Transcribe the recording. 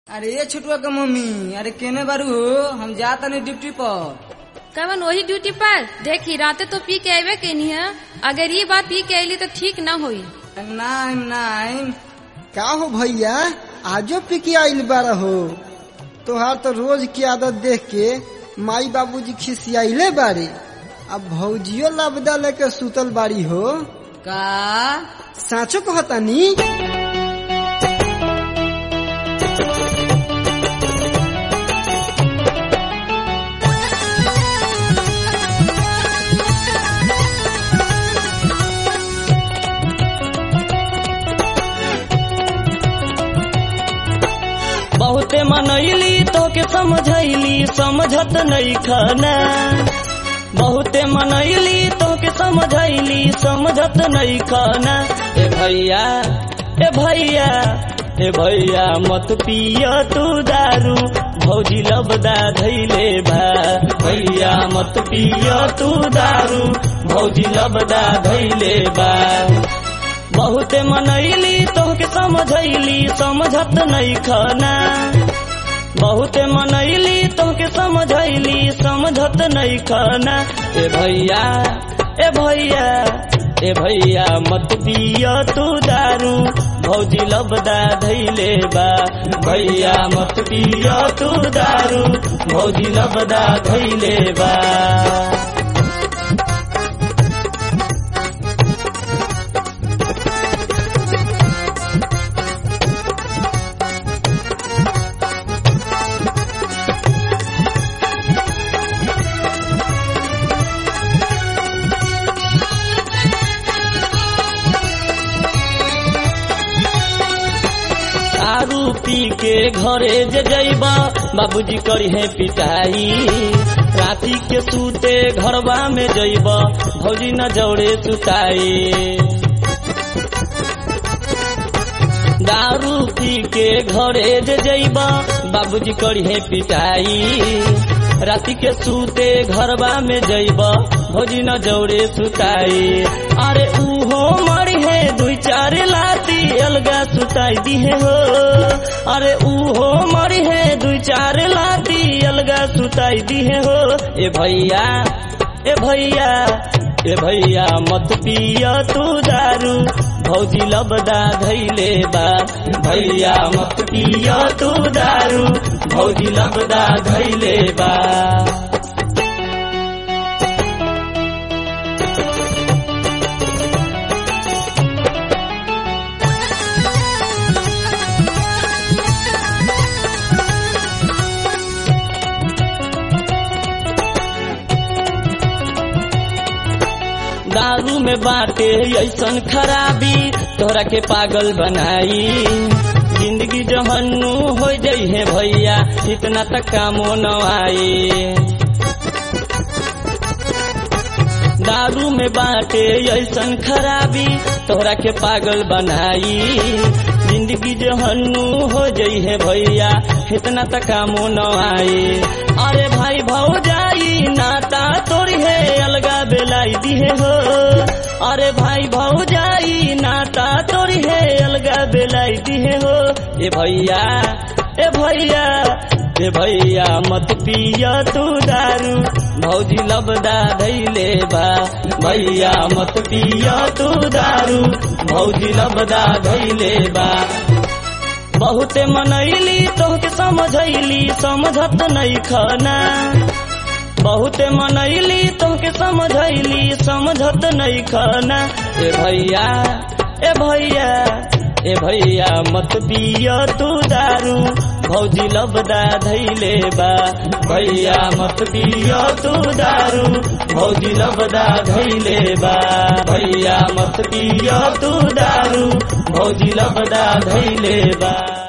अरे ये छोटुआ के मम्मी अरे केने बारू हो हम जा तनी ड्यूटी पर कवन वही ड्यूटी पर देखी राते तो पी के अबे केनी है अगर ये बात पी के अली तो ठीक न होई नाइम नाइम का हो भैया आजो पी के आइल बारा हो तोहार तो रोज की आदत देख के माई बाबूजी खिसियाइले बारे अब भौजियो लबदा लेके सुतल बाड़ी हो का साचो कहतानी बहुते मनैली तो के समझैली समझत नहीं खाना बहुते मनैली तो के समझैली समझत नहीं खाना ए भैया ए भैया ए भैया मत पिया तू दारू भौजी लबदा धैले बा भैया मत पिया तू दारू भौजी लबदा धैले बा बहुते मनैली तोहके समझैली समझत नहीं खाना बहुते मनैली तोहके समझैली समझत नहीं खाना ए भैया ए भैया ए भैया मत पिया तू दारू भौजी लबदा धैले बा भैया मत पिया तू दारू भौजी लबदा धैले बा दारू पी के घरे जे जैबा बाबूजी करी है पिटाई राती के सूते घरवा में जैबा भौजी न जौड़े सुताई दारू पी के घरे जे जैबा बाबूजी करी है पिटाई राती के सूते घरवा में जैबा भौजी न जौड़े सुताई अरे उहो मरी है दुई चार लाती अलगा सुताई दिहे हो अरे उहो मरी है दुई चार लाती अलगा सुताई दिहे हो ए भैया ए भैया ए भैया मत पिया तू दारू भौजी लबदा धैले बा भैया मत पिया तू दारू भौजी लबदा धैले बा दारू में बाटे ऐसन खराबी तोहरा के पागल बनाई जिंदगी जहन्नू हो जाइ है भैया इतना तक कामो न आई दारू में बाटे ऐसन खराबी तोहरा के पागल बनाई जिंदगी जहन्नू हो जाइ है भैया इतना तक कामो न आई अरे भाई भाव जाई नाता तोरी है अलगा बेलाई दिहे हो अरे भाई भाव जाई नाता तोरी है अलगा बेलाई दिहे हो ए भैया ए भैया ए भैया मत पिया तू दारू भौजी लबदा धैले बा भैया मत पिया तू दारू भौजी लबदा धैले बा बहुते मनैली तोहके समझैली समझत नहीं खाना बहुते मनैली तोहके समझैली समझत नहीं खाना ए भैया ए भैया ए भैया मत पिया तू दारू भौजी लबदा धैले बा भैया मत पिया तू दारू भौजी लबदा धैले बा भैया मत पिया तू दारू भौजी लबदा धैले बा